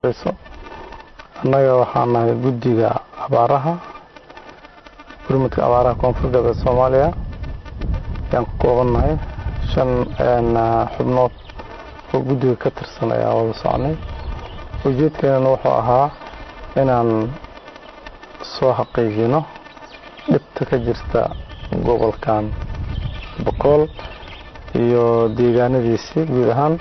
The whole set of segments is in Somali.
horeyso annaga waxaan nahay guddiga abaaraha gurmudka abaaraha koonfur galbeed soomaaliya ayaan ku koobannahay shan xubnood oo guddiga ka tirsan ayaan wada socnay ujeedkeenana wuxuu ahaa inaan soo xaqiijino dhibta ka jirta gobolkan boqool iyo deegaanadiisii guud ahaan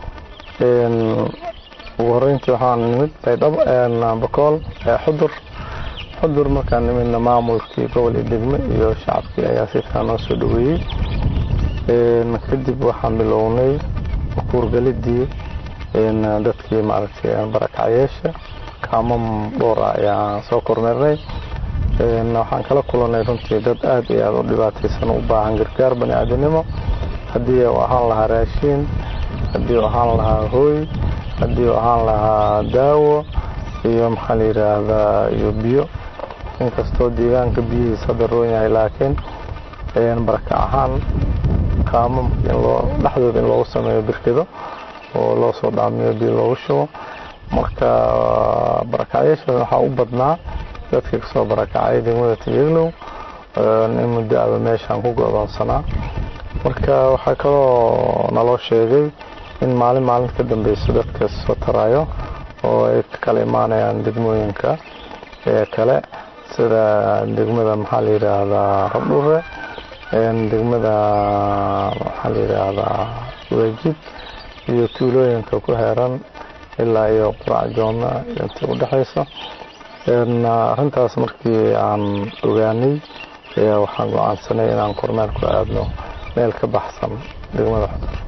ugu horeyntii waxaan nimid baydhabo boqool xudur xudur markaan nimidna maamulkii gobol iyo degme iyo shacabkii ayaa si fiican noo soo dhaweeyey kadib waxaan bilownay kuurgalidii dadkii maaragtay barakacyeesha kaamam dhowr ah ayaan soo kormeernay waxaan kala kulanay runtii dad aad iyo aada u dhibaataysan u baahan gargaar bani aadanimo haddii uu ahaan lahaa raashiin haddii uu ahaan lahaa hooy haddii uu ahaan lahaa daawo iyo maxaa la yidhaahdaa iyo biyo inkastoo deegaanka biyihiis hadda roon yahay laakiin baraka ahaan kaamamka in loo dhexdooda in loogu sameeyo birkido oo loo soo dhaamiyo biyo loogu shubo marka barakacyaashaas waxaa u badnaa dadkii kasoo barakacay degmada tiyeglow in muddo aba meeshaan ku go-doonsanaa marka waxaa kaloo naloo sheegay in maalin maalinta ka dambeyso dadka soo taraayo oo ay ka kala imaanayaan degmooyinka ee kale sida degmada maxaa la yidhaahdaa rabdhure degmada maxaa la yidhaahdaa weejid iyo tuulooyinka ku heeran ilaa iyo qurac joonna intii u dhexayso arrintaas markii aan ogaanay ayaa waxaan go-aansanay inaan kormeer ku aadno meel ka baxsan degmada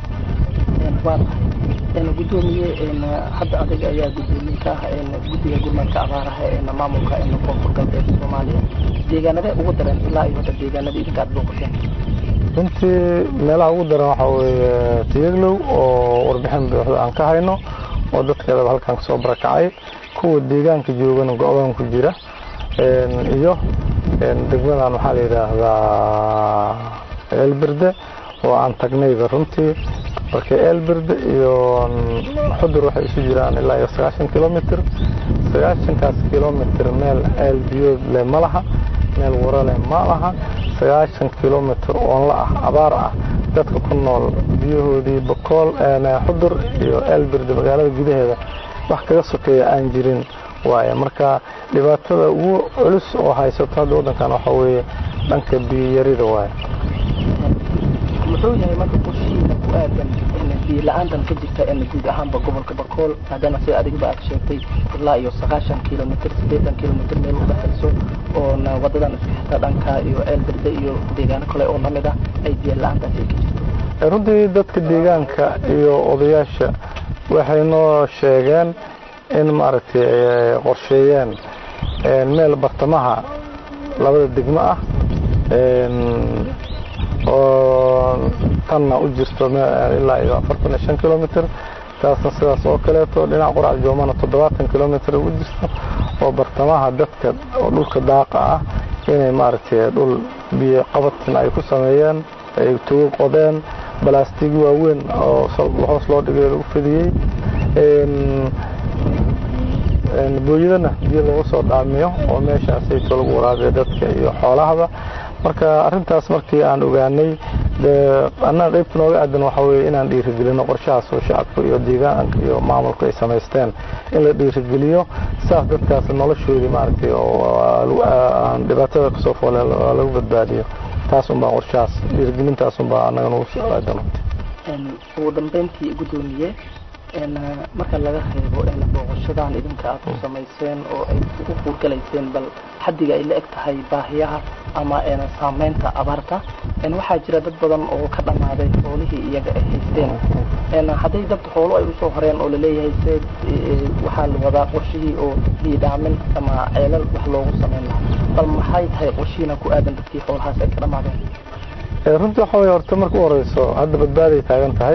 xudur gudoomiye hadda adiga ayaa gudoomiye ka ah guddiga gurmadka abaaraha ee maamulka koonfur galbeed soomaaliya deegaanadee ugu daran ilaa iyo hadda deegaanada idinka aad booqateen runtii meelaha ugu daran waxaa weeye tiyeglow oo warbixin buuxda aan ka hayno oo dadkeedaba halkan kasoo barakacay kuwa deegaanka joogana go-doon ku jira iyo degmadan waxaa la yidhaahdaa eelberde oo aan tagnayba runtii marka eelberde iyo xudur waxay isu jiraan ilaa iyo sagaashan kilomitr sagaashankaas kilomitr meel eel biyood leh ma laha meel wara leh ma laha sagaashan kilomitr oon la ah abaar ah dadka ku nool biyahoodii bokool xudur iyo eelberde magaalada gudaheeda wax kaga sokeeya aan jirin waaye marka dhibaatada ugu culus oo haysato hadda waddankan waxaa weeye dhanka biyiyarida waaye muxuu yahay marka qorshihiina ku aadan biyo la-aantan ka jirta guud ahaanba gobolka bakool maadaama sida adigaba aad sheegtay ilaa iyo sagaashan kilomitr siddeetan kilomitr meel u dhexayso oona wadadan isku xirta dhanka iyo eelberde iyo deegaano kale oo lamid ah ay biyo la-aantaasi ay ka jirto runtii dadka deegaanka iyo odayaasha waxay noo sheegeen in maaragtay qorsheeyeen meel bartamaha labada degmo ah oo tanna u jirto ilaa iyo afartan iyo shan kilomitr taasna sidaas oo kaleeto dhinaca qurac joomana toddobaatan kilomitr u jirto oo bartamaha dadka oo dhulka daaqa ah inay maaragtay dhul biyo qabatin ay ku sameeyeen ay togo qodeen balaastig waaweyn oo hoos loo dhigay lagu fidiyey booyadana biyo lagu soo dhaamiyo oo meeshaasayto lagu waraabiyo dadka iyo xoolahaba marka arintaas markii aan ogaanay annaga qaybta nooga aadan waxaa weye inaan dhiirigelino qorshahaas oo shacabka iyo deegaanka iyo maamulka ay samaysteen in la dhiirigeliyo saas dadkaas noloshoodii maaragtay oo dhibaatada kasoo foole lagu badbaadiyo taas unbaa qorshahaas dhiirigelintaas unbaa annaga nagu soo aadan ugu dambeyntii gudoomiye marka laga reebo booqashadan idinka aad ku samayseen oo ay ugu kuurgalayseen bal xaddiga ay la eg tahay baahiyaha ama saameynta abaarta waxaa jira dad badan oo ka dhammaaday xoolihii iyaga ay haysteen hadday dad xoolo ay usoo horeen oo laleeyahay se waxaa la wadaa qorshihii oo biidhaamin ama ceelal wax loogu sameyn lahaa bal maxay tahay qorshihiina ku aadan dadkii xoolahaas ay ka dhammaadeen runtii waxa wey horta marka u horeyso hadda badbaaday taagan tahay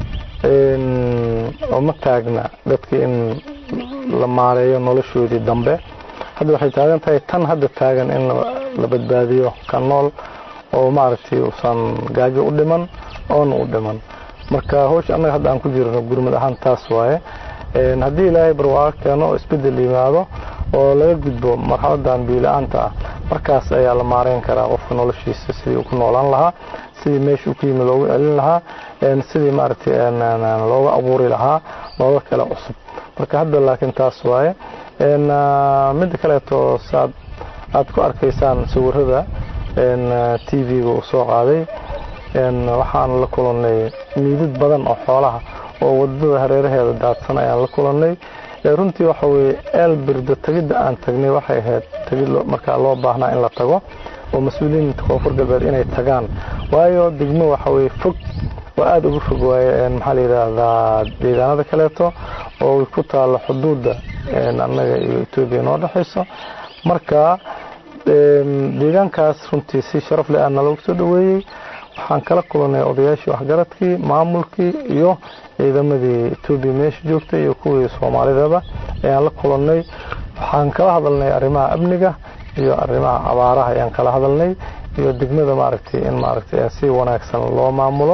oo ma taagna dadkii in la maareeyo noloshoodii dambe hadda waxay taagan tahay tan hadda taagan in la badbaadiyo ka nool oo maaragtay uusan gaajo u dhiman oona u dhiman marka hawsha annaga hadda aan ku jirno gurmad ahaan taas waaye haddii ilaahay barwaaqo keeno oo isbedel yimaado oo laga gudbo marxaladan biila-aanta ah markaas ayaa la maareyn karaa qofka noloshiisa sidii uu ku noolaan lahaa sidii meesha uu ku yimi loogu celin lahaa sidii maaragtay looga abuuri lahaa looga kale cusub marka hadda laakiin taas waaye midda kaleeto saad aada ku arkaysaan sawirada t v-ga uu soo qaaday waxaan la kulannay miidad badan oo xoolaha oo wadada hareeraheeda daadsan ayaan la kulannay runtii waxa weye eelbirda tegidda aan tagnay waxay ahayd tegid markaa loo baahnaa in la tago oo mas-uuliyiinta koonfur galbeed inay tagaan waayo degmo waxa weye fog oo aada uga fog waaye maxaa la yidhaahdaa deegaanada kaleeto oo ku taalo xuduudda annaga iyo etoobiya noo dhexayso marka deegaankaas runtii si sharaf leh aana loogu soo dhaweeyey waxaan kala kulannay odayaashii waxgaradkii maamulkii iyo ciidamadii etoobiya meesha joogtay iyo kuwii soomaalidaba ayaan la kulannay waxaan kala hadalnay arrimaha amniga iyo arrimaha abaaraha ayaan kala hadalnay iyo degmada maaragtay in maaragtay si wanaagsan loo maamulo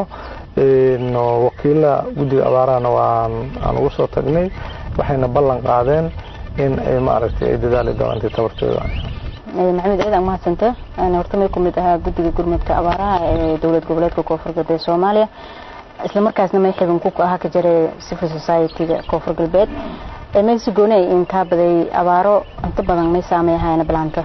wakiilaha guddiga abaarahana waan aan ugu soo tagnay waxayna ballan qaadeen in ay maaragtay ay dadaali doonaan intii tabartooda maxamed ciidan mahadsanta horta may ku mid ahaa guddiga gurmadka abaaraha ee dowlad goboleedka koonfur galbeed soomaaliya isla markaasna may xibin ku ahaa ka jiray civil society-ga koonfur galbeed mexigoona intaa baday abaaro inta badan may saameyn ahaayna balaanta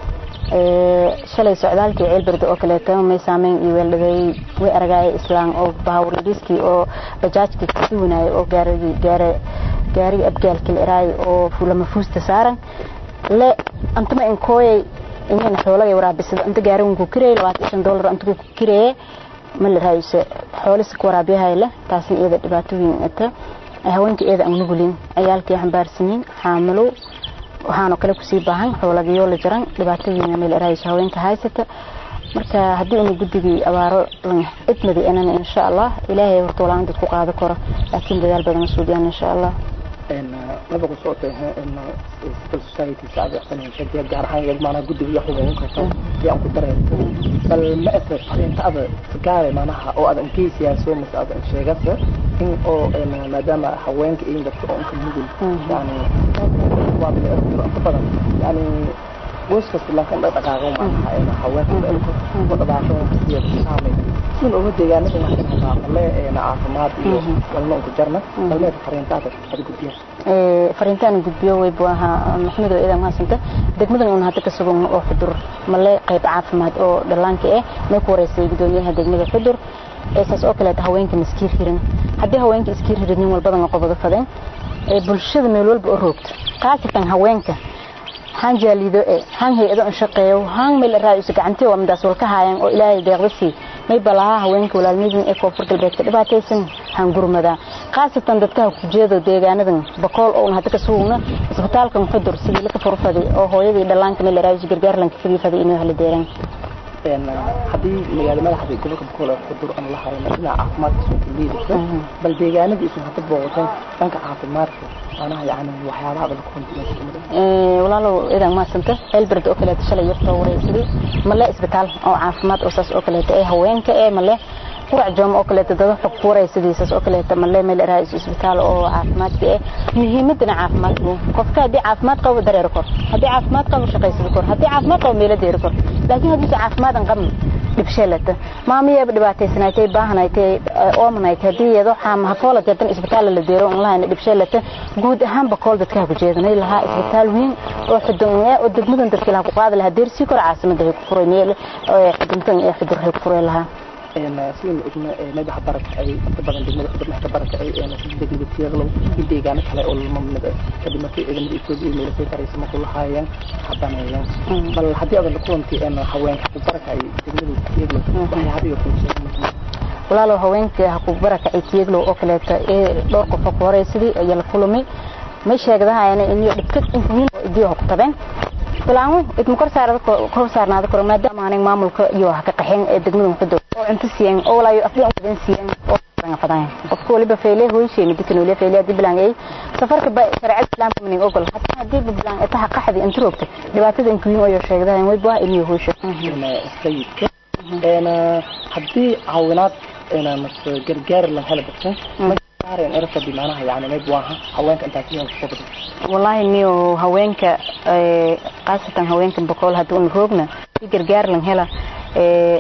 shalay socdaalkii ceelberde oo kaleeto may saameyn iyo weeldhadeey way aragaaya islaan oo bahawradiskii oo bajaajkii kasi wanaayay oo gaarigii gaare gaariga abgaalkii la eraay oo lama fuusta saaran le antama inkooyay inayna xoolagay waraabisada inta gaarigan ku kirayay labaatan shan dollar inta ku kirayay ma la raayise xoolisi ku waraabiyahay leh taasna iyada dhibaatooyin ata haweenka iyada aan nugulin ciyaalkii xambaarsanyiin xaamilo waxaanoo kale kusii baahan xoolagayo la jaran dhibaatooyin meel raayise haweenka haysata marka haddii unu guddigii abaaro idmadi inana insha allah ilaahay horta walaan dad ku qaado karo laakiin dadaal badan suudiyaan insha allah laba ku soo tahay civil society saacadii gaar ahaan iyaga maanaha guddiga iyo xuban karto iyo aan ku dareento bal ma ese fariinta ada gaare maanaha oo adan geysiyaaso mase adan sheegase in oo maadaama haweenka iyo dadka oo inka nugul yani waa inta badan yani qoys kasta laakiin dhaqdhaqaaqo maanaha haweenka elko ku dhaqaaqo iyo saamay sin uga deegaanada laakiin dhaqaaqale caafimaad iyo walna unku jarna balmeed fariintaada ad gudbiya fariintaan gudbiyo way buu ahaa maxamed oo idan maasanta degmadan un hadda ka sugan oo xudur male qayb caafimaad oo dhallaanka ah may ku wareysay gudoomiyaha degmada xudur saas oo kaleeta haweenka maskiir hirin haddii haweenka iskiir hirin nin walbadan qobado fadeen bulshada meel walba oo roogto khaasatan haweenka han jaalido e han hay-ado an shaqeeyo han meel raaiso gacantii waa midaas walka haayaan oo ilaahay deeqdasii may balaha haweenka walaalnidin ee koonfur galbeedka dhibaataysan han gurmadaa khaasatan dadka ku jeedo deegaanadan bakool oo hadda ka sugna isbitaalkan xudur sidii la ka furfaday oo hooyadii dhallaanka meel raaiso gargaar lanka fidifaday inuu heli deeran haddii magaalo madaxda gobolka bakool xudur aan la hayno dhinaca caafimaadka soo liidayso bal deegaanadii isu hadda booqateen dhanka caafimaadka manaha yani waxyaabaha dhan ku walaalow idan maasanta elberd oo kaleeto shalay yartoo wareysaday male isbitaal oo caafimaad oo saas oo kaleeto ee haweenka ee male qurac joom oo kaleeto dada xog ku wareysadii saas oo kaleeto male meel raais isbitaal oo caafimaadka ee muhiimadana caafimaadku qofka haddii caafimaad qabo dareer kor haddii caafimaad qabo shaqaysada kor haddii caafimaad qabo meelo deeri kor laakiin haddii caafimaad aan qabno dhibsheelata maamiyaba dhibaataysanaatay baahanaytay oomanaytay haddii iyado hafoola jeedan isbitaal la deero on lahayna dhibsheelata guud ahaan bakool dadka ku jeedanay lahaa isbitaal weyn oo xudun oo degmadan dadka laha ku qaadi lahaa deersii kor caasimada hay ku furay meel xuduntan ee xudur hay ku furay lahaa sidaynu ogna madaxa baraka ay inta badan degmada xudur madaxa baraka ay degmada tiyaaqlo iyo deegaano kale oo lamamid ah kadib markii ciidamada etoobiya meelasay karaysa marku lahaayeen habanayeen bal haddii adan kulantii haweenka ku baraka ay degmada tiyaaqlo waxyaabiyo kuusheegay walaalow haweenka haku baraka ay tiyaaqlo oo kaleeto ee dhowr qof ku horeysadii ayaa la kulmay may sheegdahayana inay dhibkad intiin idii ku tabeen bilaangu idma kor saarada kor saarnaada kor maadaama aanay maamulka iyo wax ka qaxeen ee degmada xudur oo inta siiyeen oo walaayo afdii aan wadan siiyeen oo aan fadaan qofka waliba feelee hooyshee midkan waliba feelee hadii bilaan ay safarka ba sharci islaamka min ogol hatta hadii bilaan itaha qaxdi inta roogta dhibaatada inkuyin oo sheegdahay way baa inuu hooysho sayidka een hadii caawinaad een mas gargaar la helo dadka saareen erata bimaanaha yani mayb waaha haweenka intaasi kusoo badan wallaahi niyo haweenka khaasatan haweenka bokool haddii una roogna si gargaar lan hela